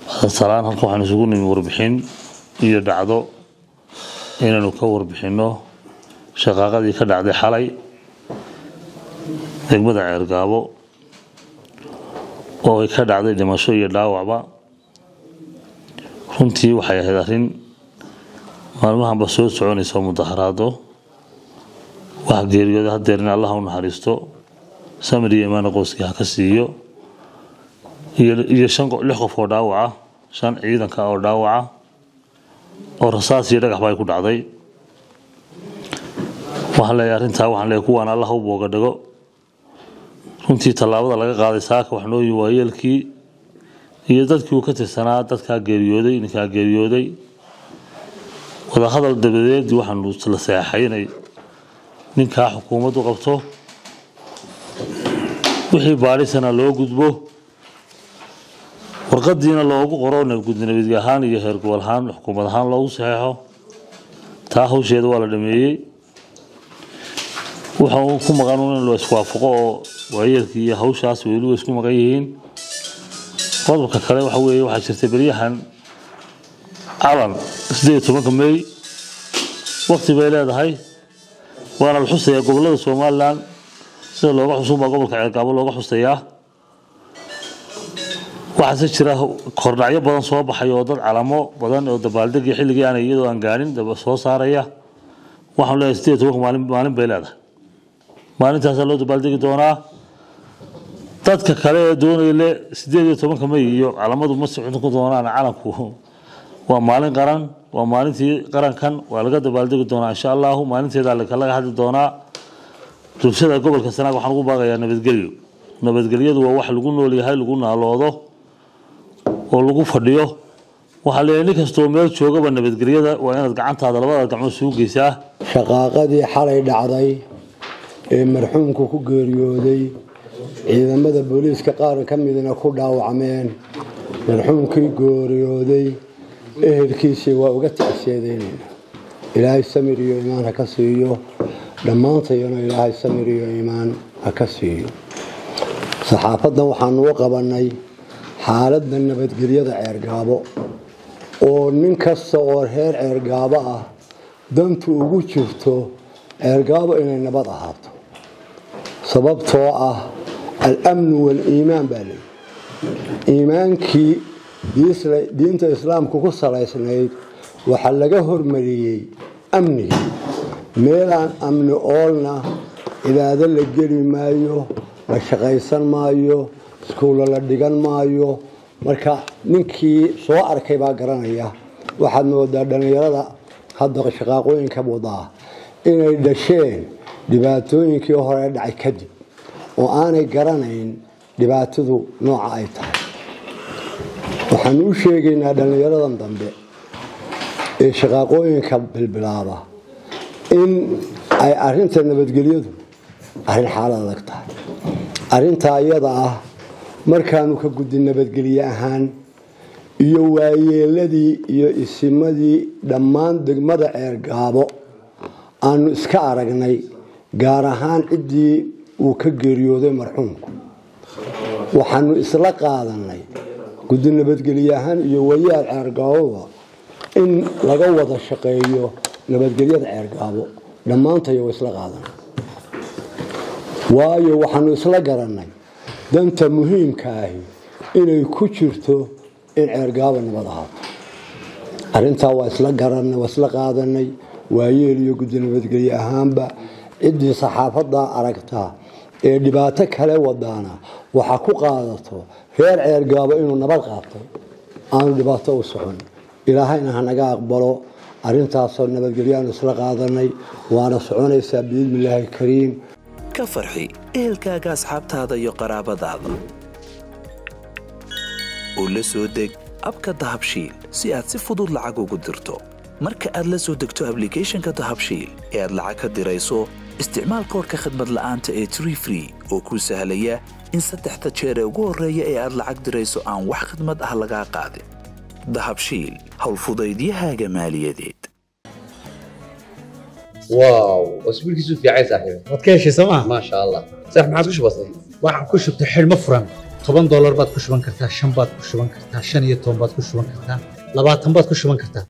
salaan halka waxaan isugu nimi warbixin iyo dhacdo inaynu ka warbixinno shaqaaqadii ka dhacday xalay degmada ceergaabo oo ay ka dhacday dhimasho iyo dhaawacba runtii waxay ahayd arrin maalmahanba soo soconaysa mudaharaado wax geeriyooda hadeer in allah u naxariisto samir iyo imaana qoyskii ha ka siiyo iyo shan lix qof oo dhaawaca shan ciidanka oo dhaawaca oo rasaas iyo dhagaxba ay ku dhacday waxaan leeyahay arrintaa waxaan leeyahay kuwaan allah u booga dhago runtii tallaabada laga qaaday saaka wax nooyi waayeelkii iyo dadkii uu ka tirsanaa dadkaa geeriyooday ninkaa geeriyooday wadahadal dabadeed waxaanu la seexay inay ninkaa xukuumaddu qabto wixii baadhisana loo gudbo warqadiina loogu qoro nabadgudnabadge ahaan iyo heer gobol ahaan xukuumad ahaan loogu saxeexo taa hawsheeda waa la dhameeyey waxa uu ku maqan in la iswaafaqo oo waayeelkii iyo hawshaas weli way isku maqan yihiin qodobka kale waxa weeye waxaa jirtay beryahan calan sideed iyo tobanka may waqti bay leedahay waana la xusayaa gobolada somalilan sida looga xusun baa gobolka ceergaabo looga xusayaa waxaase jira kordhacyo badan soo baxay oo dad calamo badan oo dabaaldegii xilligii aan iyadoo aan gaarin soo saaraya waxaan leeyahay sideed iyo tobanka maalin maalin bay leedahay maalintaasaa loo dabaaldegi doonaa dadka kale ee doonaya le sideed iyo tobanka may iyo calamadu ma socon ku doonaan calanku waa maalin qaran waa maalintii qarankan waa laga dabaaldegi doonaa insha allahu maalinteeda laga hadli doonaa bulshada gobolka sanaag waxaan ugu baaqayaa nabadgelyo nabadgelyadu waa wax lagu nool yahay lagu naaloodo oo lagu fadhiyo waxaa leeyahay nin kastoo meel joogaba nabadgelyada waa inaad gacantaada labada gacmood sugu geysaa shaqaaqadii xalay dhacday ee marxuumku ku geeriyooday ciidamada booliiska qaar ka midna ku dhaawacmeen marxuumkii geeriyooday ehelkiisii waa uga tacseedeynayna ilaahay samir iyo iimaan ha ka siiyo dhammaantayana ilaahay samir iyo iimaan ha ka siiyo saxaafaddan waxaanu u qabannay xaaladda nabadgelyada ceergaabo oo nin kasta oo reer ceergaabo ah dantu ugu jirto ceergaabo inay nabad ahaato sababtoo ah al-amnu waal-iimaan baa leeyi iimaankii diinta islaamku ku salaysnayd waxaa laga hormariyey amniga meelaan amni oolna cibaado la geli maayo la shaqaysan maayo iskuulla la dhigan maayo marka ninkii soo arkay baa garanaya waxaad moodaa dhallinyarada hadda shaqaaqooyinka wadaa inay dhasheen dhibaatooyinkii hore dhacay kadib oo aanay garanayn dhibaatadu nooca ay tahay waxaanu u sheegaynaa dhallinyaradan dambe ee shaqaaqooyinka bilbilaaba in ay arinta nabadgelyadu arrin xaalad adag tahay arrintaa iyada ah markaanu ka gudin nabadgelye ahaan iyo waayeeladii iyo isimadii dhammaan degmada ceergaabo aanu iska aragnay gaar ahaan ciddii uu ka geeriyooday marxuumku waxaanu isla qaadanay guddi nabadgelye ahaan iyo wayaal ceergaaboba in laga wada shaqeeyo nabadgelyada ceergaabo dhammaantayo wa isla qaadanay waayo waxaanu isla garanay danta muhiimka ahi inay ku jirto in ceergaabo nabad ahaato arrintaa waa isla garanay waa isla qaadanay waayeel iyo guddi nabadgelye ahaanba ciddii saxaafadda aragtaa ee dhibaato kale wadaana waxaa ku qaadato reer ceergaabo inuu nabad qaatay aanu dhibaato u socon ilaahayna hanaga aqbalo arrintaasoo nabadgelyaanu isla qaadanay waana soconaysaa biidnillaahi kariim ka farxi ehelkaaga asxaabtaada iyo qaraabadaada oo la soo deg abka dahabshiil si aad si fudud lacag ugu dirto marka aad la soo degto ablicathonka dahabshiil ee aad lacag ka dirayso isticmaal koorka khadmad la'aanta ee tree free oo kuu sahlaya in saddexda jeer ee ugu horreeya ee aad lacag dirayso aan wax khidmad ah lagaa qaadin dahabshiil howlfudaydiyahaaga maaliyadeed واو واسبوعك في عيسى صاحبي waad ka heshay sooma ما شاء الله صح ما عاد كش بسيط waxaan ku shubtay xidhmo furan toban doolar baad ku shuban kartaa shan baad ku shuban kartaa shan iyo toban baad ku shuban kartaa labaatan baad ku shuban kartaa